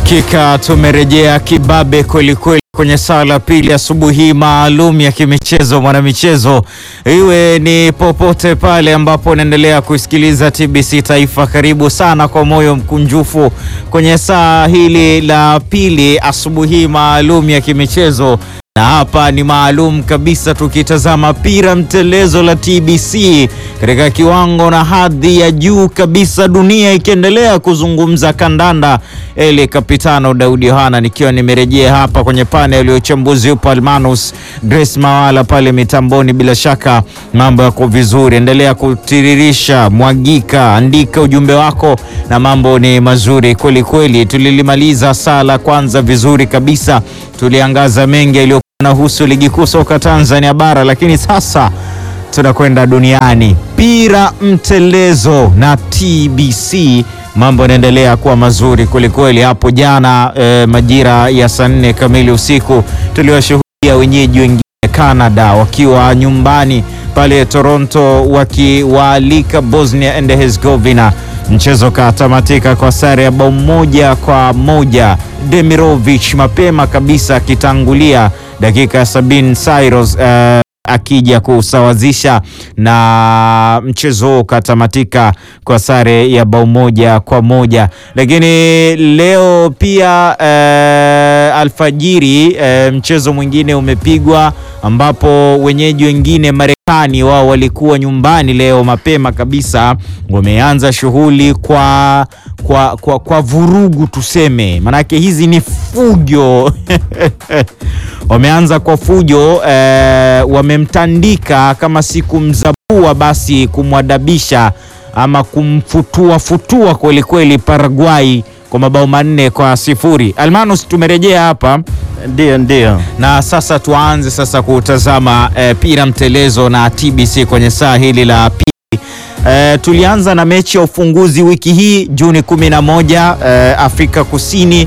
Hakika tumerejea kibabe kwelikweli kwenye saa la pili asubuhi maalum ya kimichezo mwanamichezo, iwe ni popote pale ambapo unaendelea kusikiliza TBC Taifa. Karibu sana kwa moyo mkunjufu kwenye saa hili la pili asubuhi maalum ya kimichezo na hapa ni maalum kabisa, tukitazama pira mtelezo la TBC katika kiwango na hadhi ya juu kabisa, dunia ikiendelea kuzungumza kandanda. Ele Kapitano Daudi Yohana nikiwa nimerejea hapa kwenye panel ya uchambuzi, upo Almanus Grace Mawala pale mitamboni. Bila shaka mambo yako vizuri, endelea kutiririsha, mwagika, andika ujumbe wako na mambo ni mazuri kweli kweli. Tulilimaliza saa la kwanza vizuri kabisa, tuliangaza mengi yaliyo nahusu ligi kuu soka Tanzania bara, lakini sasa tunakwenda duniani. Pira mtelezo na TBC, mambo yanaendelea kuwa mazuri kwelikweli. Hapo jana eh, majira ya saa nne kamili usiku tuliwashuhudia wenyeji wengine Canada wakiwa nyumbani pale Toronto wakiwaalika Bosnia and Herzegovina. Mchezo katamatika kwa sare ya bao moja kwa moja, Demirovic mapema kabisa akitangulia dakika ya sabini Cyrus uh, akija kusawazisha na mchezo huo ukatamatika kwa sare ya bao moja kwa moja. Lakini leo pia uh, alfajiri uh, mchezo mwingine umepigwa ambapo wenyeji wengine Marekani wao walikuwa nyumbani leo mapema kabisa, wameanza shughuli kwa, kwa, kwa, kwa vurugu tuseme, manake hizi ni fujo wameanza kwa fujo eh, wamemtandika kama si kumzabua basi kumwadabisha ama kumfutua futua kweli kweli Paraguay kwa mabao manne kwa sifuri. Almanus, tumerejea hapa Ndio, ndio. na sasa tuanze sasa kutazama eh, pira mtelezo na TBC kwenye saa hili la pili. Eh, tulianza na mechi ya ufunguzi wiki hii Juni 11 eh, Afrika Kusini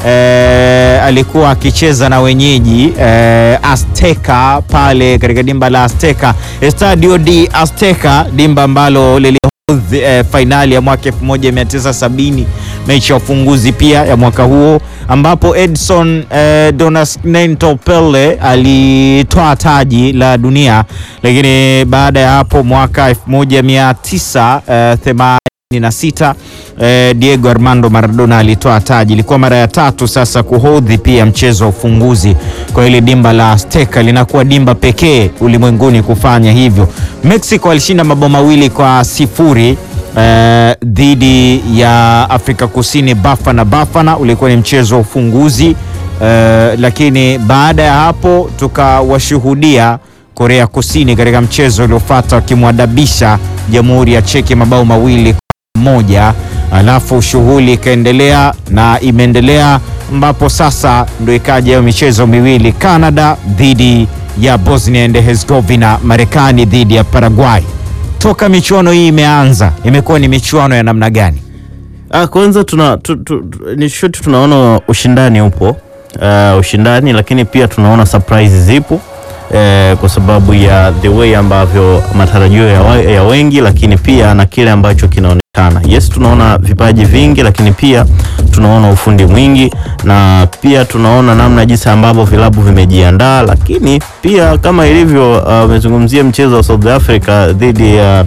eh, alikuwa akicheza na wenyeji eh, Azteca pale katika dimba la Azteca, Estadio de Azteca, dimba ambalo lili eh, fainali ya mwaka 1970 mechi ya ufunguzi pia ya mwaka huo ambapo Edson eh, do Nascimento Pele alitoa taji la dunia, lakini baada ya hapo mwaka 1986 eh, Diego Armando Maradona alitoa taji. Ilikuwa mara ya tatu sasa kuhodhi pia mchezo wa ufunguzi kwa ile dimba la Azteca, linakuwa dimba pekee ulimwenguni kufanya hivyo. Mexico alishinda mabao mawili kwa sifuri eh, dhidi ya Afrika Kusini Bafana Bafana, ulikuwa ni mchezo wa ufunguzi eh, lakini baada ya hapo tukawashuhudia Korea Kusini katika mchezo uliofuata wakimwadabisha Jamhuri ya Cheki mabao mawili kwa moja, alafu shughuli ikaendelea na imeendelea ambapo sasa ndo ikaja hiyo michezo miwili, Canada dhidi ya Bosnia and Herzegovina, Marekani dhidi ya Paraguay. Toka michuano hii imeanza imekuwa ni michuano ya namna gani? Ah, kwanza tuna tu, tu, ni shoti tunaona ushindani upo uh, ushindani lakini pia tunaona surprise zipo eh, kwa sababu ya the way ambavyo matarajio ya, wa- ya wengi lakini pia na kile ambacho kinaonekana. Yes, tunaona vipaji vingi lakini pia tunaona ufundi mwingi na pia tunaona namna jinsi ambavyo vilabu vimejiandaa, lakini pia kama ilivyo umezungumzia uh, mchezo wa South Africa dhidi ya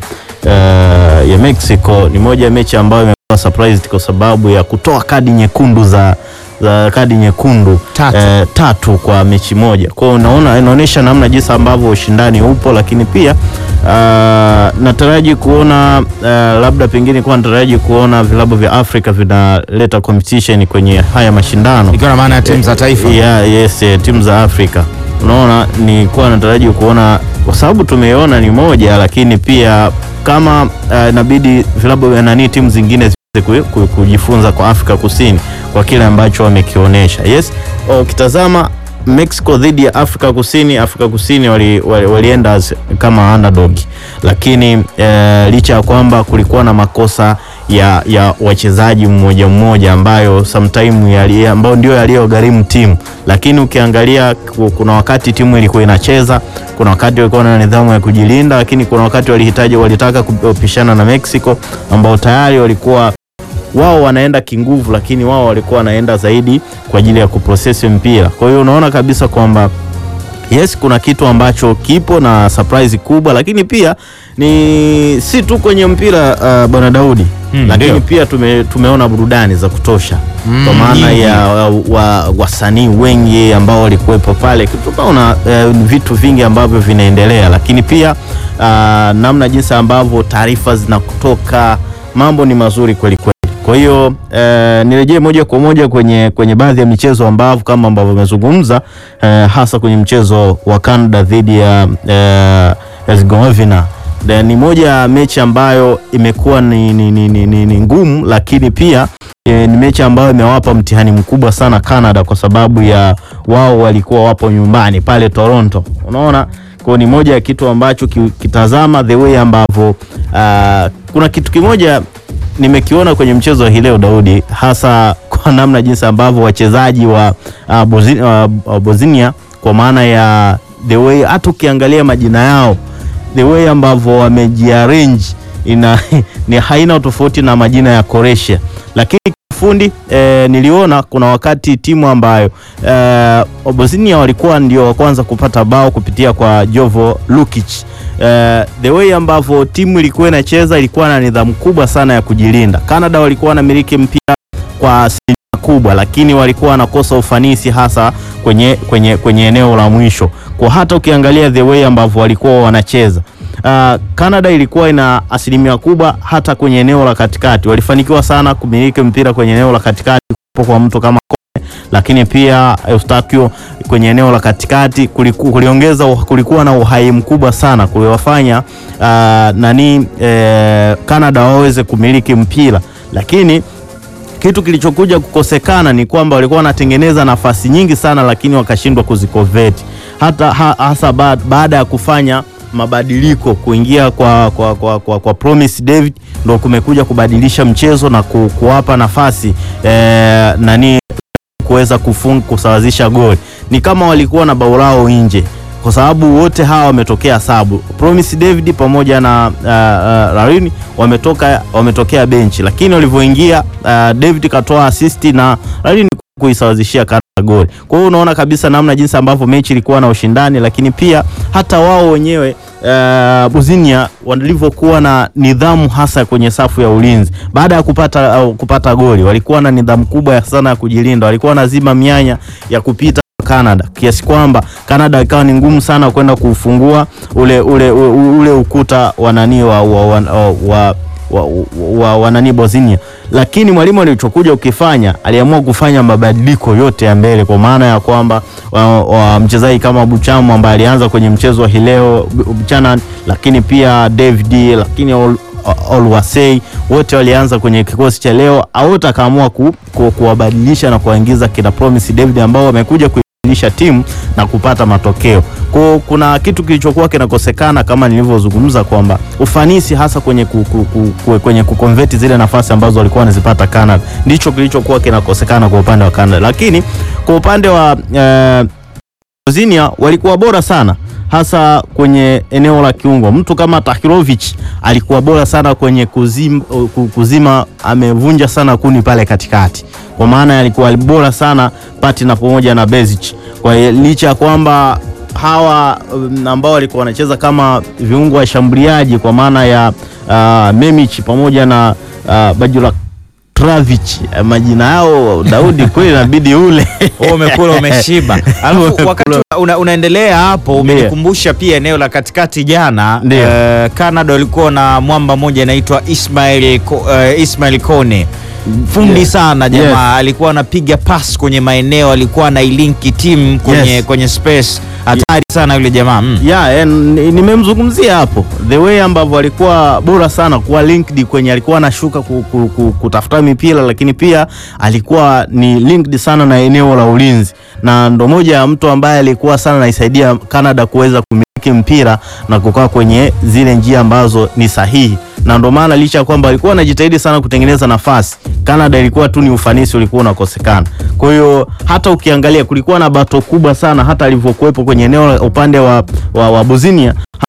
uh, ya Mexico ni moja ya mechi ambayo imekuwa surprised kwa sababu ya kutoa kadi nyekundu za za kadi nyekundu Tatu. eh, tatu kwa mechi moja. Kwa hiyo unaona inaonyesha namna jinsi ambavyo ushindani upo, lakini pia uh, nataraji kuona uh, labda pengine kwa nataraji kuona vilabu vya Afrika vinaleta competition kwenye haya mashindano Ikiwa na maana ya timu za taifa. yeah, yes, eh, timu za Afrika. Unaona, nilikuwa nataraji kuona kwa sababu tumeona ni moja, lakini pia kama uh, inabidi vilabu vya nani timu zingine ziweze ku- ku- kujifunza kwa Afrika Kusini kwa kile ambacho wamekionyesha. Yes, ukitazama Mexico dhidi ya Afrika Kusini, Afrika Kusini wali, wali, walienda as- kama underdog, lakini eh, licha ya kwamba kulikuwa na makosa ya, ya wachezaji mmoja mmoja ambayo sometime yali, ambayo ndio yaliyogharimu timu, lakini ukiangalia ku- kuna wakati timu ilikuwa inacheza, kuna wakati walikuwa na nidhamu ya kujilinda, lakini kuna wakati walihitaji walitaka kupishana na Mexico ambao tayari walikuwa wao wanaenda kinguvu, lakini wao walikuwa wanaenda zaidi kwa ajili ya kuprosesi mpira. Kwa hiyo unaona kabisa kwamba yes kuna kitu ambacho kipo na surprise kubwa, lakini pia ni si tu kwenye mpira uh, bwana Daudi Mm, lakini ndio. pia tume, tumeona burudani za kutosha Mm, kwa maana nyingi. ya wasanii wa, wasanii wengi ambao walikuwepo pale, tukaona uh, vitu vingi ambavyo vinaendelea, lakini pia uh, namna jinsi ambavyo taarifa zinakutoka, mambo ni mazuri kweli kweli. Kwa hiyo eh, nirejee moja kwa moja kwenye, kwenye baadhi ya michezo ambavyo kama ambavyo umezungumza eh, hasa kwenye mchezo wa Canada dhidi ya eh, Herzegovina. Na Ni moja ya mechi ambayo imekuwa ni, ni, ni, ni, ni, ni ngumu, lakini pia eh, ni mechi ambayo imewapa mtihani mkubwa sana Canada kwa sababu ya wao walikuwa wapo nyumbani pale Toronto, unaona kwa ni moja ya kitu ambacho ki- kitazama the way ambavyo ah, kuna kitu kimoja nimekiona kwenye mchezo wa hii leo Daudi, hasa kwa namna jinsi ambavyo wachezaji wa uh, Bozi, uh, Bosnia kwa maana ya the way, hata ukiangalia majina yao the way ambavyo wamejiarrange ina ni haina tofauti na majina ya Croatia, lakini kiufundi eh, niliona kuna wakati timu ambayo eh, Bosnia walikuwa ndio wa kwanza kupata bao kupitia kwa Jovo Lukic. Eh, the way ambavyo timu ilikuwa inacheza ilikuwa na nidhamu kubwa sana ya kujilinda. Canada walikuwa wanamiliki mpira kwa asilimia kubwa, lakini walikuwa wanakosa ufanisi hasa kwenye, kwenye, kwenye eneo la mwisho, kwa hata ukiangalia the way ambavyo walikuwa wanacheza Uh, Canada ilikuwa ina asilimia kubwa hata kwenye eneo la katikati, walifanikiwa sana kumiliki mpira kwenye eneo la katikati kwa mtu kama Kone, lakini pia Eustachio kwenye eneo la katikati kuliku, kuliongeza kulikuwa na uhai mkubwa sana kuliwafanya uh, nani eh, Canada waweze kumiliki mpira, lakini kitu kilichokuja kukosekana ni kwamba walikuwa wanatengeneza nafasi nyingi sana, lakini wakashindwa kuzikonvert hata ha, hasa ba, baada ya kufanya mabadiliko kuingia kwa, kwa, kwa, kwa, kwa Promise David ndo kumekuja kubadilisha mchezo na ku, kuwapa nafasi eh, nani kuweza kufunga kusawazisha goli. Ni kama walikuwa na bao lao nje, kwa sababu wote hawa wametokea sabu. Promise David pamoja na uh, uh, Larini wametoka wametokea benchi, lakini walivyoingia uh, David katoa assist na Larini kuisawazishia Canada goli. Kwa hiyo unaona kabisa namna jinsi ambavyo mechi ilikuwa na ushindani, lakini pia hata wao wenyewe uh, Bosnia walivyokuwa na nidhamu hasa kwenye safu ya ulinzi baada ya kupata uh, kupata goli, walikuwa na nidhamu kubwa sana ya kujilinda, walikuwa wanazima mianya ya kupita Canada kiasi kwamba Canada ikawa ni ngumu sana kwenda kuufungua ule, ule, ule, ule ukuta wa nani wa, wa, wa, wa, wa, wa, wa nani Bosnia, lakini mwalimu alichokuja ukifanya aliamua kufanya mabadiliko yote ya mbele, kwa maana ya kwamba wa, wa mchezaji kama Buchamu ambaye alianza kwenye mchezo wa hileo Buchanan, lakini pia David, lakini Ol, Olwasei wote walianza kwenye kikosi cha leo, wote akaamua ku, ku, kuwabadilisha na kuwaingiza kina Promise David ambao wamekuja kuibadilisha timu na kupata matokeo. Kwa kuna kitu kilichokuwa kinakosekana kama nilivyozungumza kwamba ufanisi hasa kwenye ku, ku, ku, ku, kwenye kukonvert zile nafasi ambazo walikuwa wanazipata Canada ndicho kilichokuwa kinakosekana kwa upande wa Canada, lakini kwa upande wa eh, Bosnia walikuwa bora sana hasa kwenye eneo la kiungo. Mtu kama Tahirovic alikuwa bora sana kwenye kuzima, kuzima amevunja sana kuni pale katikati, kwa maana alikuwa bora sana Patina pamoja na Bezic. Kwa licha ya kwamba hawa um, ambao walikuwa wanacheza kama viungo washambuliaji kwa maana ya uh, Memic pamoja na uh, Bajula Travic majina yao Daudi, kweli inabidi ule Wewe umekula umeshiba. Alafu wakati una, unaendelea hapo umenikumbusha pia eneo la katikati jana Ndio. eh, Canada walikuwa na mwamba mmoja anaitwa Ismail Ko, eh, Ismail Kone fundi Yes. sana jamaa Yes. alikuwa anapiga pass kwenye maeneo, alikuwa anailinki timu kwenye, Yes. kwenye space hatari sana yule jamaa mm. ya yeah, nimemzungumzia hapo the way ambavyo alikuwa bora sana kuwa linked kwenye alikuwa anashuka ku, ku, ku, kutafuta mipira, lakini pia alikuwa ni linked sana na eneo la ulinzi, na ndo moja ya mtu ambaye alikuwa sana naisaidia Canada kuweza kumiliki mpira na kukaa kwenye zile njia ambazo ni sahihi, na ndo maana licha ya kwamba alikuwa anajitahidi sana kutengeneza nafasi, Canada ilikuwa tu ni ufanisi ulikuwa unakosekana. Kwa hiyo hata ukiangalia kulikuwa na bato kubwa sana hata alivyokuwepo kwenye eneo la upande wa, wa, wa Bosnia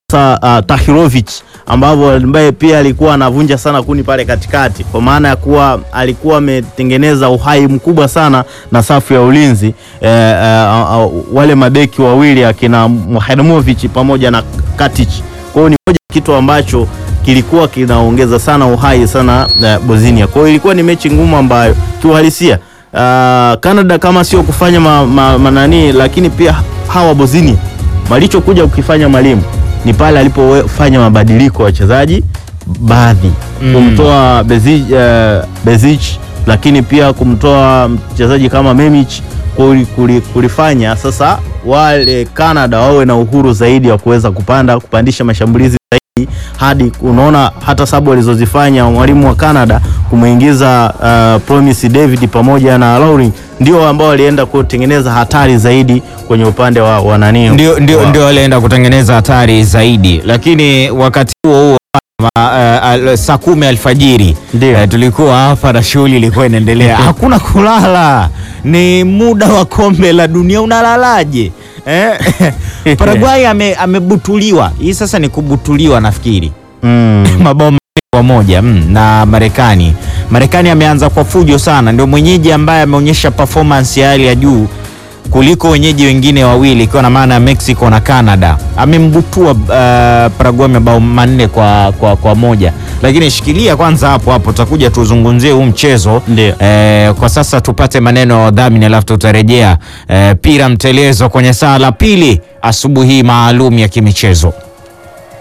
sasa uh, Tahirovic ambavyo ambaye pia alikuwa anavunja sana kuni pale katikati, kwa maana ya kuwa alikuwa ametengeneza uhai mkubwa sana na safu ya ulinzi eh, eh, uh, uh, wale mabeki wawili akina Mihajlovic pamoja na Katic. Kwa hiyo ni moja kitu ambacho kilikuwa kinaongeza sana uhai sana uh, Bosnia. Kwa hiyo ilikuwa ni mechi ngumu ambayo kiuhalisia uh, Canada kama sio kufanya ma, ma, manani, lakini pia hawa Bosnia walichokuja kukifanya mwalimu ni pale alipofanya mabadiliko ya wachezaji baadhi Mm. kumtoa Bezic, uh, Bezic lakini pia kumtoa mchezaji kama Memic kuli- kuli- kulifanya sasa wale Canada wawe na uhuru zaidi wa kuweza kupanda kupandisha mashambulizi zaidi hadi unaona hata sababu alizozifanya mwalimu wa Canada kumwingiza uh, Promise David pamoja na Laurin ndio ambao walienda kutengeneza hatari zaidi kwenye upande wa, wa nani ndio, ndio, wa- ndio walienda kutengeneza hatari zaidi, lakini wakati huo huo ma- eh, al- saa kumi alfajiri Ndio. eh, tulikuwa hapa na shughuli ilikuwa inaendelea, hakuna kulala, ni muda wa kombe la dunia, unalalaje? Eh? Paraguay ame, amebutuliwa. Hii sasa ni kubutuliwa nafikiri mm. mabao mawili kwa moja mm, na Marekani. Marekani ameanza kwa fujo sana, ndio mwenyeji ambaye ameonyesha performance ya hali ya juu kuliko wenyeji wengine wawili, ikiwa na maana ya Mexico na Canada. Amembutua uh, Paraguay mabao manne kwa, kwa, kwa moja, lakini shikilia kwanza hapo hapo, tutakuja tuzungumzie huu mchezo Ndio. eh, kwa sasa tupate maneno ya wadhamini, alafu tutarejea eh, pira mtelezo kwenye saa la pili asubuhi hii maalum ya kimichezo.